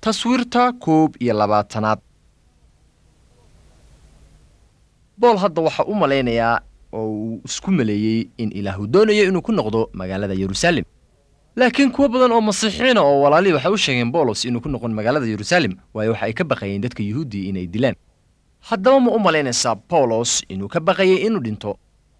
taswiirta koob iyo labaatanaad bool hadda waxaa u malaynayaa oo uu isku maleeyey in ilaahu doonayo inuu ku noqdo magaalada yeruusaalem laakiin kuwo badan oo masiixiina oo walaalihii waxay u sheegeen boolos inuu ku noqon magaalada yeruusaalem waayo waxa ay ka baqayeen dadka yuhuudiya inay dilaan haddaba ma u malaynaysaa boolos inuu ka baqayay inuu dhinto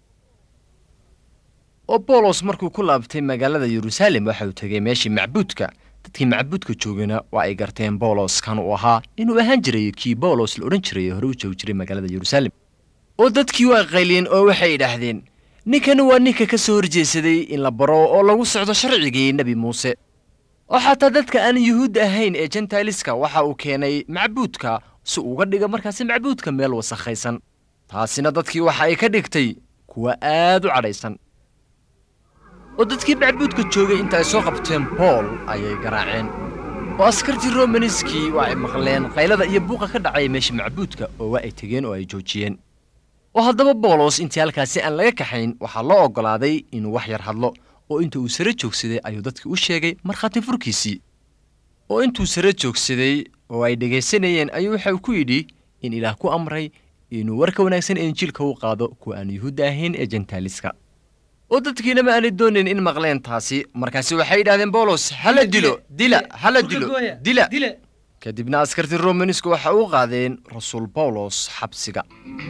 oo boolos markuu ku laabtay magaalada yeruusaalem waxa uu tegay meeshii macbuudka dadkii macbuudka joogana waa ay garteen boolos kan uu ahaa inuu ahaan jiray kii boolos la odhan jiray hore u joogi jiray magaalada yeruusaalem oo dadkii waa qayliyeen oo waxay idhaahdeen ninkani waa ninka ka soo horjeesaday in la baro oo lagu socdo sharcigii nebi muuse oo xataa dadka aan yuhuud ahayn ee jentailiska waxa uu keenay macbuudka si uga dhiga markaasi macbuudka meel wasakhaysan taasina dadkii waxa ay ka dhigtay kuwa aad u cadhaysan oo dadkii macbuudka joogay inta ay soo qabteen bool ayay garaaceen oo askartii romaniskii waa ay maqleen qaylada iyo buuqa ka dhacaya meesha macbuudka oo waa ay tegeen oo ay joojiyeen oo haddaba boolos intii halkaasi aan laga kaxayn waxaa loo oggolaaday inuu wax yar hadlo oo inta uu sare joogsaday ayuu dadkii u sheegay markhaati furkiisii oo intuu sare joogsaday oo ay dhegaysanayeen ayuu waxa uu ku yidhi in ilaah ku amray inuu warka wanaagsan ee injiilka u qaado kuwa aan yuhuudda ahayn ee jentaaliska oo dadkiina ma aanay doonayn in maqleen taasi markaasi waxay yidhahdeen boolos hala dilo dila hala dilo dila kadibna askartii romanisku waxa u qaadeen rasuul bawlos xabsiga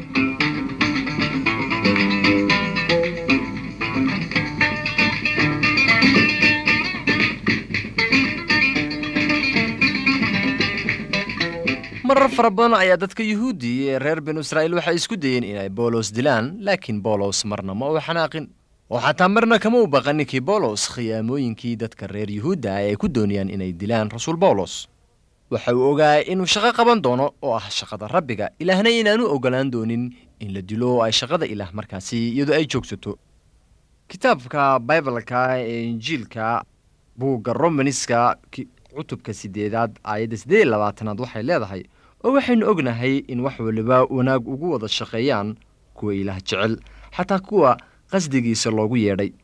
marar fara badan ayaa dadka yuhuudi ee reer binu israa'iil waxay isku dayeen inay boolos dilaan laakiin boolos marna ma uu xanaaqin oo xataa marna kama u baqan ninkii boolos khiyaamooyinkii dadka reer yuhuudda ah ay ku doonayaan inay dilaan rasuul bawlos waxa uu ogaa inuu shaqo qaban doono oo ah shaqada rabbiga ilaahna inaanu oggolaan doonin in la dilo oo ay shaqada ilaah markaasi iyadoo ay joogsato kitaabka baibalka ee injiilka buugga romaniska cutubka sideedaad aayadda siddeed iyo labaatanaad waxay leedahay oo waxaynu ognahay in wax waliba wanaag ugu wada shaqeeyaan kuwa ilaah jecel xataa kuwa qasdigiisa loogu yeedhay